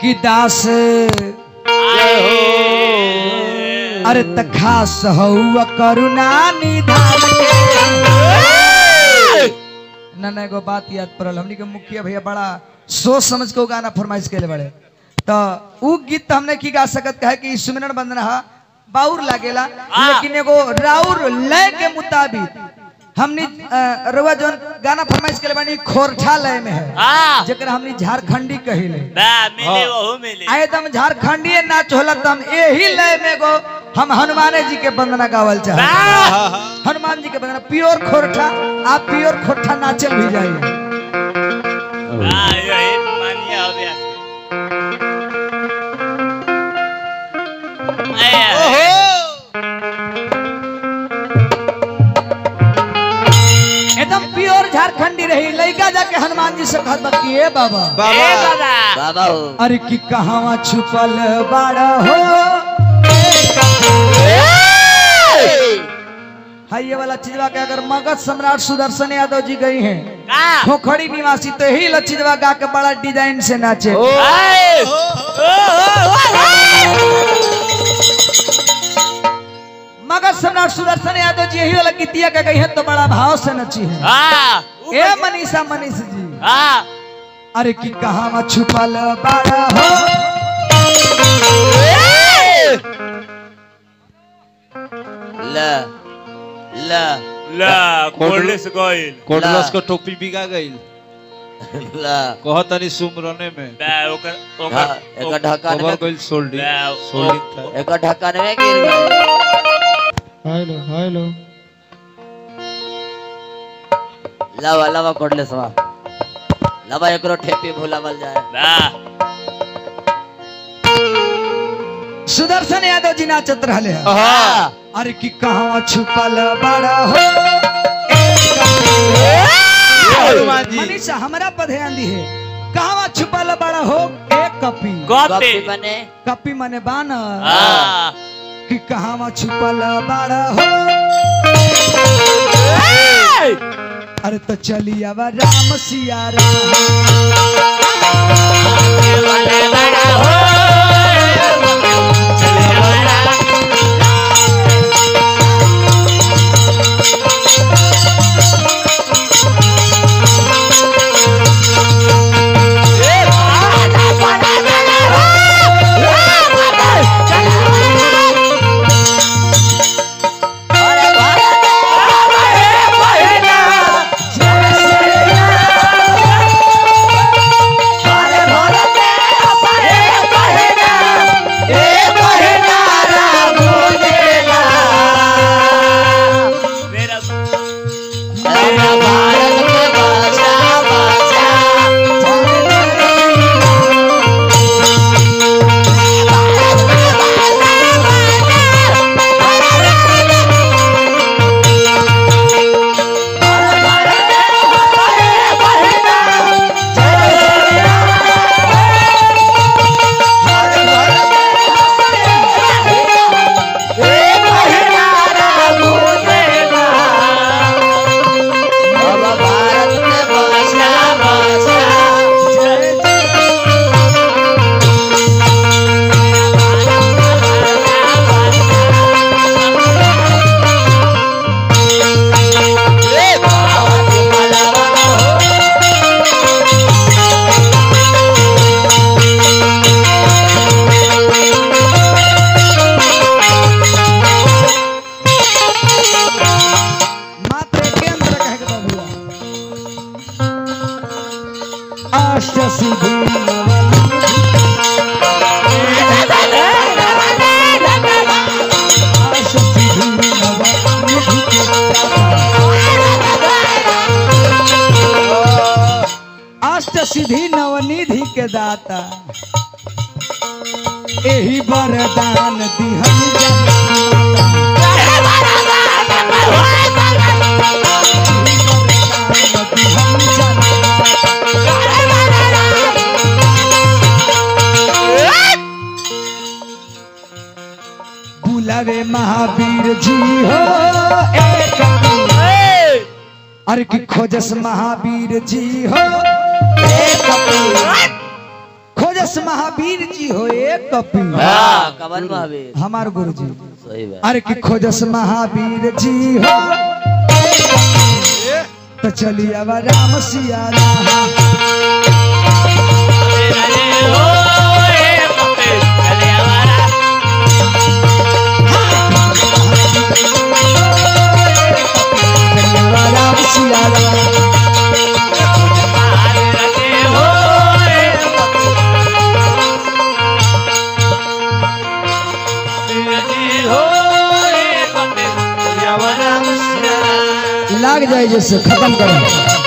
कि दास अरे त खास हौआ करुणा निधान के ना ना एगो बात याद पड़ल हमनी के मुखिया भैया बड़ा सोच समझ के वो गाना फरमाइश केले बड़े तो उ गीत तो हमने की गा सकत कहे कि सुमिरन बंदना हा बाउर लागेला लेकिन एगो राउर लय के मुताबिक हमनी अ, रउआ जौन गाना फरमाइश केले बानी खोरठा लय में है हाँ जेकर हमनी झारखंडी कहिले बा मिले वहु मिले आए तुम झारखंडी नाच होला तो हम यही लय में गो हम हनुमाने जी के वंदना गावल चाह बा हनुमान जी के वंदना प्योर खोरठा आप प्योर खोरठा नाचे भी जाइए बा यही मानिए अभ्यास ए एकदम प्योर झारखंडी रही लड़का जाके हनुमान जी से कहत बा कि ए बाबा ए बाबा बाबा हो अरे कि कहावा छुपल बाड़ा हो हाय ये वाला चीजवा के अगर मगध सम्राट सुदर्शन यादव जी गई हैं का खोखड़ी निवासी तो यही लचीजवा गा के बड़ा डिजाइन से नाचे ए ओ मगध सम्राट सुदर्शन यादव जी यही वाला गीतिया के गई है तो बड़ा भाव से नची है हां ए मनीषा मनीष जी हां अरे कि कहावा छुपल बाड़ा हो ला ला ला कोल्डस गोइल कोडलस को टोपी बिका गईल ला कहतनी सुमरने में बा ओकर हाँ, ओकर एक ढक्कन कवर में गईल सोल्डिंग बा, सोल्डिंग था एक ढक्कन में गिर गई हेलो हेलो लावा लावा कोडले सवा लावा एकरो ठेपी भुलावल जाए बा सुदर्शन यादव जी नाचत रहले हैं हाँ अरे कि कहावा छुपल बाड़ा हो हनुमान जी मनीषा हमरा पर ध्यान दी है कहावा छुपल बाड़ा हो एक कपी कॉपी कॉपी बने कपी मने बान हां कि कहावा छुपल बाड़ा हो अरे तो चली अब राम सिया राम मेरा बाबा भारत में बसा बसा मात्र के अंदर कहे के बाबूला अष्ट सिद्धि अष्ट सिद्धि अष्ट सिद्धि नवनिधि के दाता एही वरदान दिहन बुलावे महावीर जी हो एक अरे कि खोजस महावीर जी हो एक खोजस खोजस महावीर जी हो एक कपी हाँ कवन महावीर हमार गुरु जी सही बात अरे कि खोजस महावीर जी हो तो चलिए अब राम सिया राम चलिए अब राम सिया राम लाग जाए जैसे खत्म करो